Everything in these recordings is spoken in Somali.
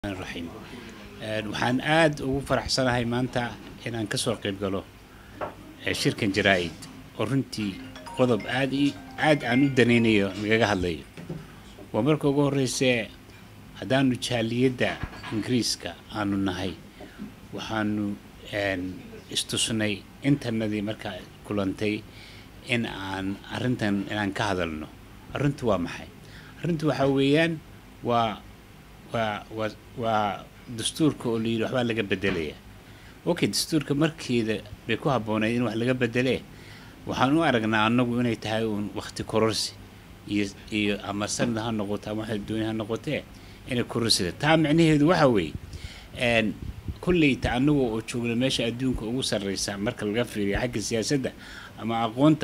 raxiim waxaan aada ugu faraxsanahay maanta inaan ka soo qayb galo shirkan jaraa-id oo runtii qodob aad i aada aan u danaynayo nagaga hadlayo waa marka ugu horreysee haddaanu jaaliyadda ingiriiska aanu nahay waxaanu istusnay intanadii markaa kulantay in aan arrintan inaan ka hadalno arrintu waa maxay arrintu waxaa weeyaan waa waa waa waa dastuurka oo layidhi waxbaa laga bedelaya okay dastuurka markeeda bay ku habboonayd in wax laga bedelee waxaan u aragnaa annagu inay tahay uun wakti kororsi iyo iyo ama sanad ha noqoto ama waxa dooni ha noqotee inay kororsida taa micnaheedu waxa weeye kolleyta annagu oo joogna meesha adduunka ugu sarreysa marka laga fiiriyo xagga siyaasadda ama aqoonta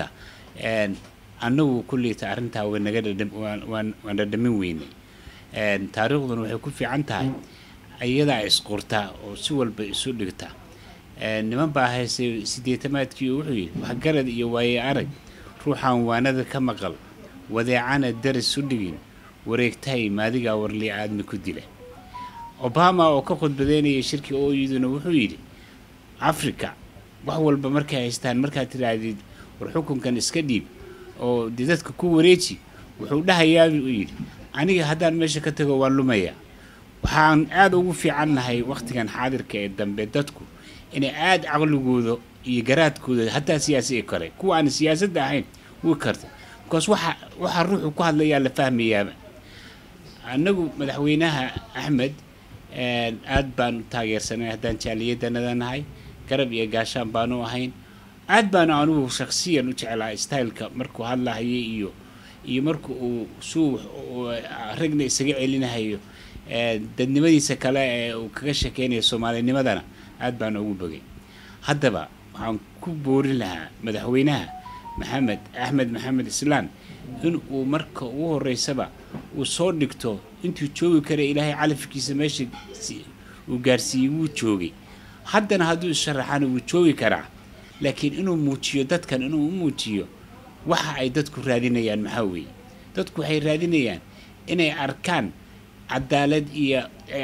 annagu kolleyta arrintaa way naga dhadham waan waan waan dhadhamin weynay taariikhduna waxay ku fiican tahay iyadaa isqurtaa oo si walba isu dhigta niman baa haystay sideetamaadkii wuxuu yidhi waxgarad iyo waaye arag ruuxaan waanada ka maqal wadeecana daris u dhigin wareegtahay maadigaa warlii aadmi ku dila obama oo ka khudbadeynaya shirkii ooyiduna wuxuu yidhi africa wax walba markay haystaan markaad tidhaahdid war xukunkan iska dhiib oo dee dadka ku wareeji wuxuu dhahayaabuu u yidhi aniga haddaan meesha ka tago waan lumayaa waxaan aada ugu fiican nahay wakhtigan xaadirka ee dambe dadku inay aada caqligooda iyo garaadkooda hataa siyaasi kale kuwa aan siyaasadda ahayn wii karta bikaas waxa waxaa ruuxu ku hadlayaa la fahmayaaba annagu madaxweynaha axmed aad baan u taageersanay haddaan jaaliyaddanada nahay garab iyo gaashaan baanu ahayn aad baanu anugu shaksiyan u jeclaa styleka markuu hadlahayay iyo iyo marka uu suu ragna isaga celinahayo dadnimadiisa kale ee uu kaga sheekeynayo soomaalinimadana aad baan ugu bogay haddaba waxaan ku boorin lahaa madaxweynaha maxamed axmed maxamed islaan in uu marka ugu horeysaba uu soo dhigto intuu joogi kara ilaahay calafkiisa meesha uu gaarsiiyey wuu joogay haddana hadduu isharaxana wuu joogi karaa laakiin inuu muujiyo dadkan inuu u muujiyo waxa ay dadku raadinayaan maxaa weeye dadku waxay raadinayaan inay arkaan cadaalad iyo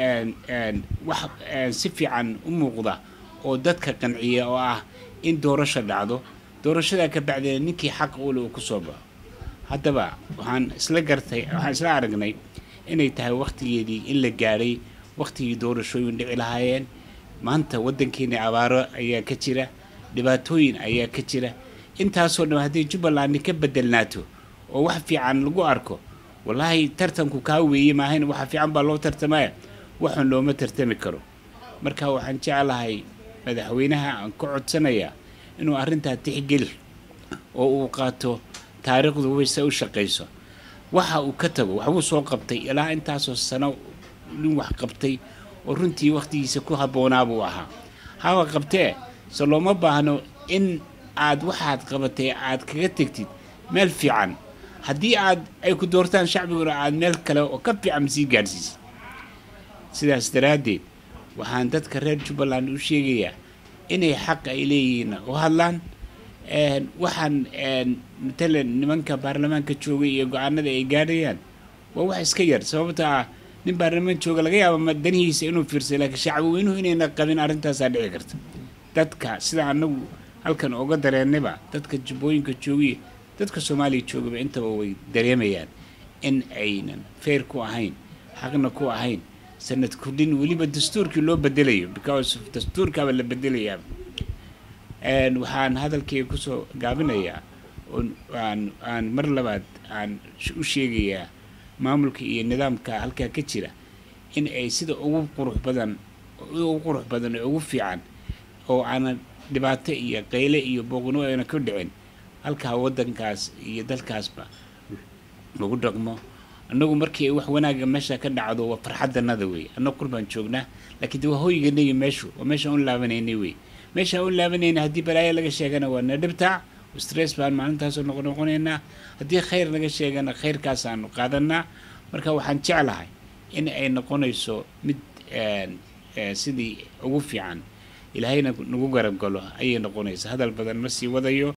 wax si fiican u muuqda oo dadka qanciya oo ah in doorasho dhacdo doorashadaa ka bacdeena ninkii xaq ule uu kusoo baxo haddaba waxaan isla gartay waxaan isla aragnay inay tahay wakhtigeedii in la gaadhay wakhtigii doorashooyin dhici lahaayeen maanta waddankeena abaaro ayaa ka jira dhibaatooyin ayaa ka jira intaasoo dhan haddii jubbaland ka bedelnaato oo wax fiican lagu arko wallaahi tartanku kaa weeye maahayn waxa fiican baa loo tartamaya waxun looma tartami karo marka waxaan jeclahay madaxweynaha aan ka codsanayaa inuu arrintaa tixgeli oo uu qaato taariikhdu wayse u shaqayso waxa uu ka tago waxbuu soo qabtay ilaa intaasoo sano nin wax qabtay oo runtii wakhtigiisa ku habboonaa buu ahaa hawa qabtee se looma baahno in aad waxaad qabatay aad kaga tegtid meel fiican haddii aad ay ku doortaan shacbiguna aad meel kale oo ka fiican sii gaadhsiisay sidaas daraaddeed waxaan dadka reer jubbaland u sheegayaa inay xaq ay leeyihiin u hadlaan waxaan matalan nimanka baarlamaanka joogay iyo go-aanada ay gaadhayaan waa wax iska yar sababta ah nin baarlamaan jooga laga yaaba danihiisa inuu fiirsay laakiin shacbweynuhu inayna qabin arrintaasaa dhici karta dadka sida anagu halkan oga dareennayba dadka jubbooyinka joogiya dadka soomaaliya joogaba intaba way dareemayaan in aynan feer ku ahayn xaqna ku ahayn sanad kordhin weliba dastuurkii loo bedelayo because dastuurkaaba la bedelayaa waxaan hadalkayga kusoo gaabinayaa aan aan mar labaad aan u sheegayaa maamulka iyo nidaamka halkaa ka jira in ay sida ugu qurux badan ugu qurux badan ee ugu fiican oo aanan dhibaato iyo qayle iyo booqno ayna ku dhicin halkaa waddankaas iyo dalkaasba lagu dhaqmo annagu markii wax wanaagga meesha ka dhacdo waa farxaddanada wey annagu kur baan joognaa laakiin de waa hoyganay meeshu waa meeshaan u laabanaynay wey meeshaan u laabanayna haddii balaayo laga sheegana waa na dhibtaa stress baan maalintaasoo noqon noqonaynaa haddii khayr laga sheegana khayrkaasaanu qaadanaa marka waxaan jeclahay in ay noqonayso mid sidii ugu fiican ilaahayna nagu garab galo ayay noqonaysa hadal badan ma sii wadayo